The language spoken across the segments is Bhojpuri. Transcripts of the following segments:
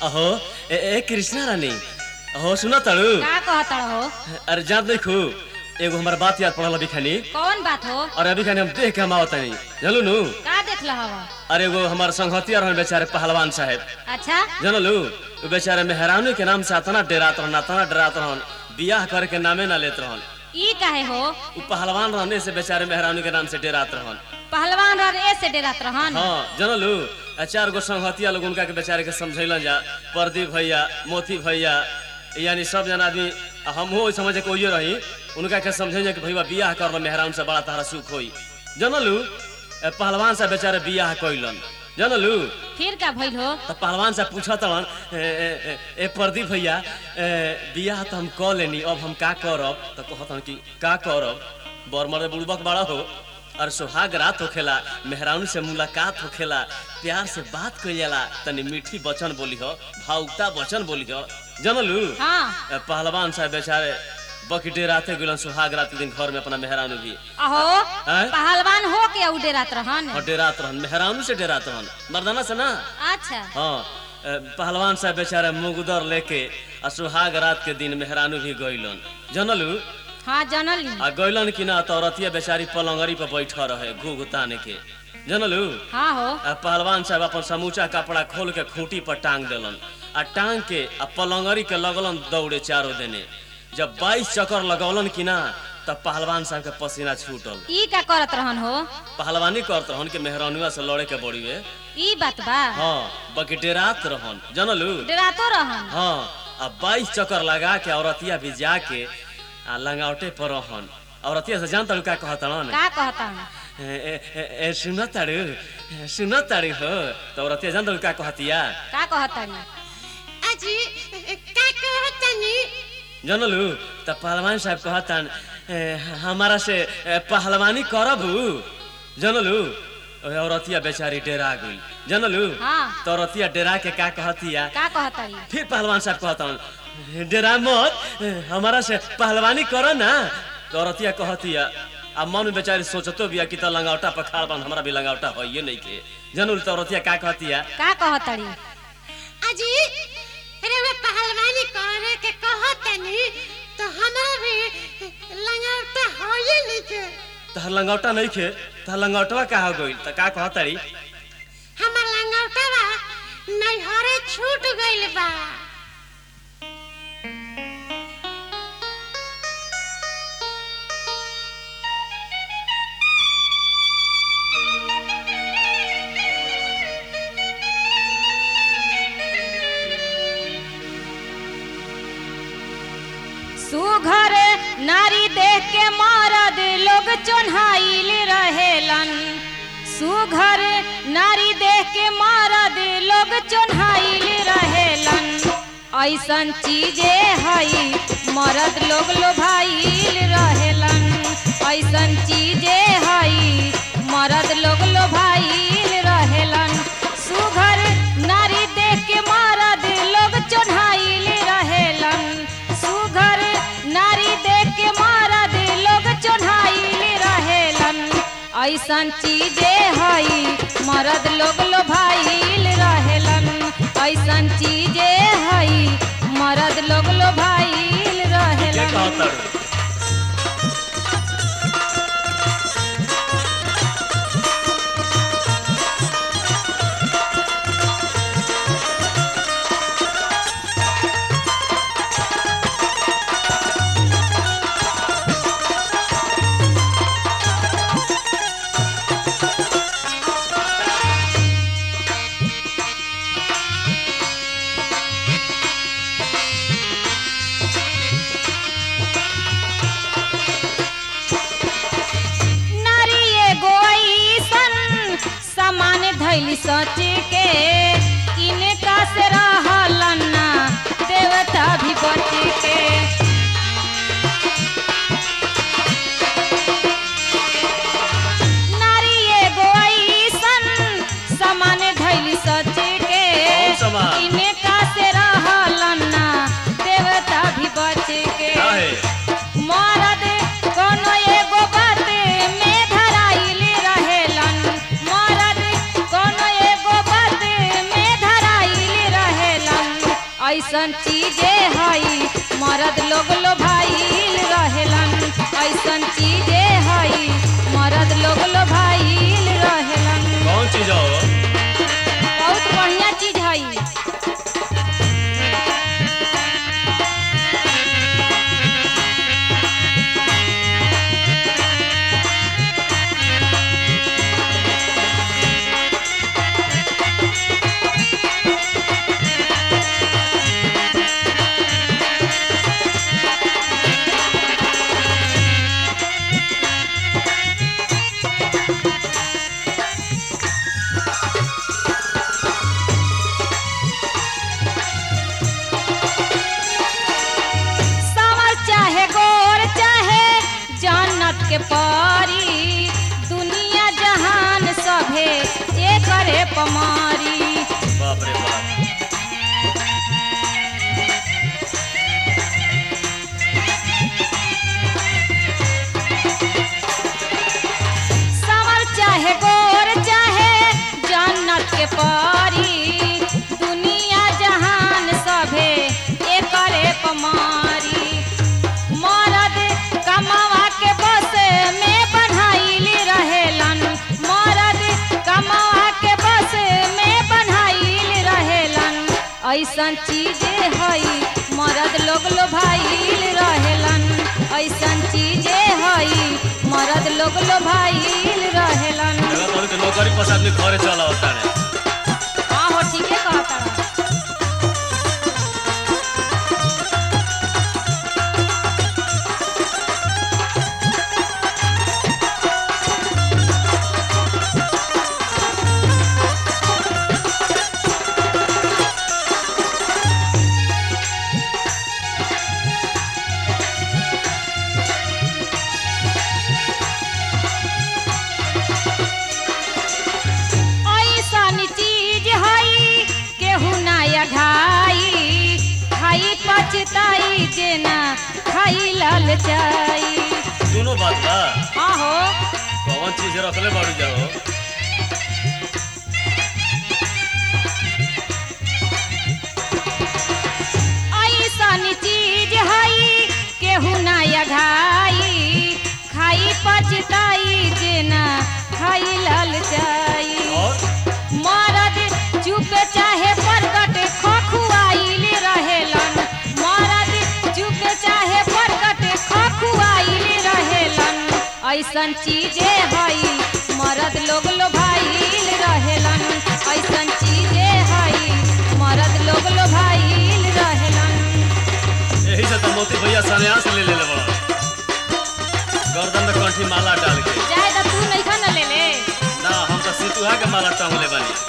अहो ए, ए कृष्णा रानी अहो सुना तड़ू का कहतड़ हो अरे जान देखू एगो हमार बात याद पड़ल अभी खानी कौन बात हो और अभी खानी हम देख के हम आवत नहीं जानलू नु का देखल हवा अरे एगो हमार संगतिया रहन बेचारे पहलवान साहब अच्छा जानलू वो बेचारे मेहरानू के नाम से अतना डरात रहन अतना डरात रहन बियाह करे के नामे ना लेत रहन ई काहे हो उ पहलवान रहने से बेचारे मेहरानू के नाम से डरात रहन पहलवान रह ए से डेरात रहन हाँ जानलू आ चार गो संगतिया लोग उनका के बेचारे के समझैलन जा प्रदीप भैया मोती भैया यानी सब जना आदमी आ हमहू ओइ समझे के ओइये रही उनका के समझे कि भैया बियाह कर मेहरान से बड़ा तारा सुख होई जानलू ए, पहलवान से बेचारे बियाह कइलन जानलू फिर का भइल हो तो पहलवान से पूछत रहन ए, ए, ए, ए प्रदीप भैया ए, बियाह तो हम कऽ लेनी अब हम का करब तो कहतन कि का करब बर मरे बुड़बक बड़ा हो और सुहाग रात होखेला मेहरानू से मुलाकात होखेला प्यार से बात कइल जाला तनी मीठी वचन बोली हो भावुकता वचन बोली हो जानलू हाँ ए, पहलवान साहब बेचारे बकटे राते गुलन सुहाग रात के दिन घर में अपना मेहरानू भी अहो हैं? पहलवान हो के उ डेरात रहन और डेरात रहन मेहरानू से डेरात रहन मर्दाना से ना अच्छा हाँ ए, पहलवान साहब बेचारे मुगदर लेके आ सुहाग रात के दिन मेहरानू भी गइलन जानलू हाँ जनली आ गइलन कि ना तो औरतिया बेचारी पलंगरी पर बैठ रहे घूघ ताने के जानलू हाँ हो आ पहलवान साहब अपन समूचा कपड़ा खोल के खूंटी पर टांग देलन आ टांग के आ पलंगरी के लगलन दौड़े चारों देने जब बाईस चक्कर लगौलन कि ना तब पहलवान साहब के पसीना छूटल ई का करत रहन हो पहलवानी करत रहन के मेहरानुआ से लड़े के बड़ीवे ई बात बा हाँ बकटेरात रहन जानलू डेरातो रहन हाँ अब बाईस चक्कर लगा के औरतिया भी जाके आ लंगावटे पर रहन औरतिया से जानता का कहतन का कहता सुन ताड़ू सुन ताड़ू हो तो औरतिया जानता का कहतिया का कहतड़ी अजी का कहतनी जानलू त पहलवान साहब कहतन "ए, हमारा से ए, पहलवानी करबू जानलू ओए औरतिया बेचारी डेरा गई जानलू हाँ तो औरतिया डेरा के का कहतिया का कहतड़ी फिर पहलवान साहब कहतन डेरा मत हमारा से पहलवानी करो ना तो औरतिया कहतिया अब मन में बेचारी सोचतो बिया कि तो लंगावटा पर खाड़ बन हमरा भी लंगावटा होइए नहीं के जनूल तो औरतिया का कहतिया का कहतड़ी अजी अरे वे पहलवानी करे के कहतनी तो हमरा भी लंगौटा होए लिखे तहर लंगावटा नहीं खे तहर लंगावटवा का हो गइल त का कहतरी हमर लंगौटा बा नैहरे छूट गइल बा सुघर नारी देख के मरद लोग चोन्हाइल रहेलन सुघर नारी देख के मरद लोग चोन्हाइल रहेलन ऐसन चीजे हई मरद लोग लोभाइल रहेलन ऐसन चीजे हई मरद लोग लोभाइल रहेलन सुघर नारी देख के मरद लोग चोन्हाइल रहेलन सुघर नारी देख के मरद लोग चोन्हाइल रहेलन ऐसन चीजे हई मरद लोग लोभाइल रहेलन ऐसन चीजे हई मरद लोग लोभाइल के रहेलन कहतरू नारी एगो ऐसन सामान धैली सच के इनका से रहलन ना देवता भी बच के नारी एगो ऐसन सामान धैली सच के कौन सामान? इनका से रहलन ना देवता भी बच के काहे मरद कोनो एगो बात में धराइल रहेलन मरद कोनो एगो बात में धराइल ऐसन चीजे हई मरद लोग लो भाईल रहेलन ऐसन चीजे हई मरद लोग लो भाईल रहेलन कौन चीज हो बहुत बढ़िया चीज हई सावर चाहे गोर चाहे जन्नत के परी दुनिया जहान सभे एकरे पमारी बाप रे बाप सावर चाहे गोर चाहे जन्नत के परी दुनिया जहान सभे एकरे पमारी मरद कमावा के बस में बन्हाइली रहेलन मरद कमावा के बस में बन्हाइली रहेलन ऐसन चीजे हई मरद लोग लो भाईल रहेलन ऐसन चीजे हई मरद लोग लो भाईल रहेलन जगह तोरी के नौकरी पर से आदमी घरे चला होता है हाँ हो ठीके कहता रहा। ऐसन चीज हई केहू नया ढाई खाई पछताई जेना खाई ललचाई दोनों बात बा हाँ हो कौन चीज रखले बाड़ू जाओ ऐसन चीज हई केहू नया ढाई खाई पछताई जेना खाई ललचाई और मरद चुप चाहे प्रकट खखुआइल रहेलन मरद चुप चाहे प्रकट खखुआइल रहेलन ऐसन चीजे हई मरद लोग लो भाईल रहेलन ऐसन चीजे हई मरद लोग लो भाईल रहेलन यही से तो मोती भैया संन्यास ले ले बड़ा गर्दन में कंठी माला डाल के जाए तो तू नहीं खा न ले ले ना हम तो सितुहा के माला टांगले बानी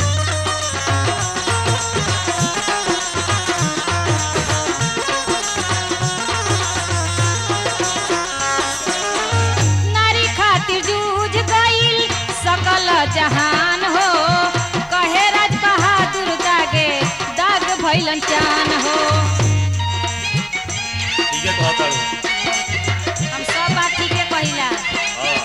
नारी खातिर जूझ गईल सकल जहान हो कहे राज बहादुर दागे दाग भैलन चान हो ठीक है कहता हूँ हम सब बात ठीके कहिला हाँ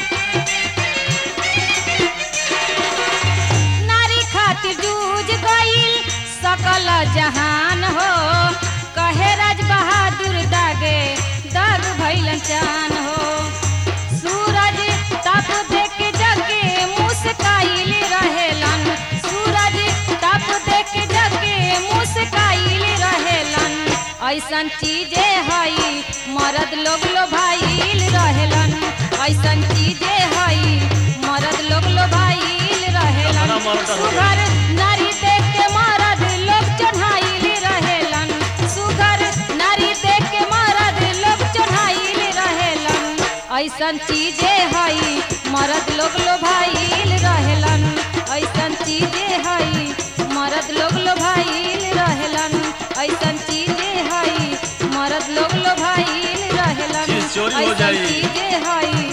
नारी खातिर जूझ गईल सकल जहान हो कहे राज बहादुर दागे दाग भैलन चान हो सूरज तप देख जगे मुस्काइल रहेलन सूरज तप देख जगे मुस्काइल रहेलन ऐसन चीजे हई मरद लोग लो भाईल रहेलन ऐसन चीजे हई मरद लोग लो भाईल रहेलन अपना मर्द हो गया। सुघर नारी देख के मरद लोग चढ़ाइल रहेलन सुघर नारी देख के मरद लोग चढ़ाइल रहेलन ऐसन चीजे हई मरद लोग लो भाईल रहेलन ऐसन चीजे हई मरद लोग लो भाईल रहेलन ऐसन चीजे हई मरद लोग लो भाईल रहेलन चीज चोरी हो ऐसन जाई। चीजे हई